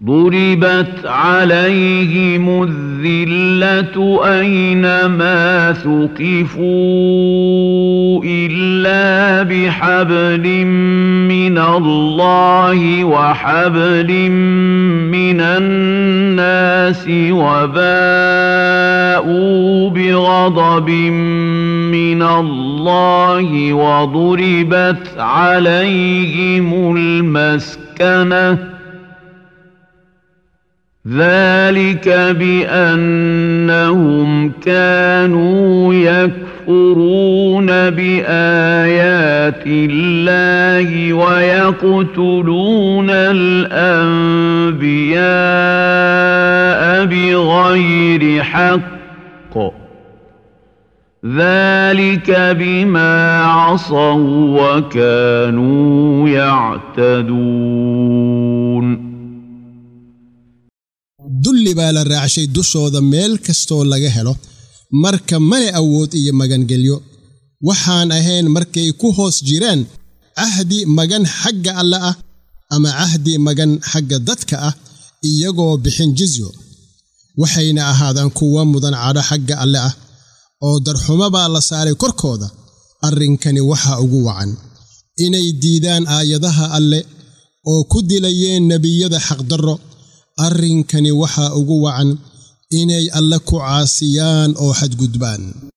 ضربت عليهم الذلة أينما ثقفوا إلا بحبل من الله وحبل من الناس وباءوا بغضب من الله وضربت عليهم المسكنه ذلك بأنهم كانوا يكفرون بآيات الله ويقتلون الأنبياء بغير حق ذلك بما عصوا وكانوا يعتدون dulli baa la raacshay dushooda meel kastoo laga helo marka male awood iyo magangelyo waxaan ahayn markay ku hoos jiraan cahdi magan xagga alle ah ama cahdi magan xagga dadka ah iyagoo bixin jizyo waxayna ahaadaan kuwa mudan cadho xagga alle ah oo darxumo baa la saaray korkooda arrinkani waxaa ugu wacan inay diidaan aayadaha alle oo ku dilayeen nebiyada xaqdarro arrinkani waxaa ugu wacan inay alle ku caasiyaan oo xadgudbaan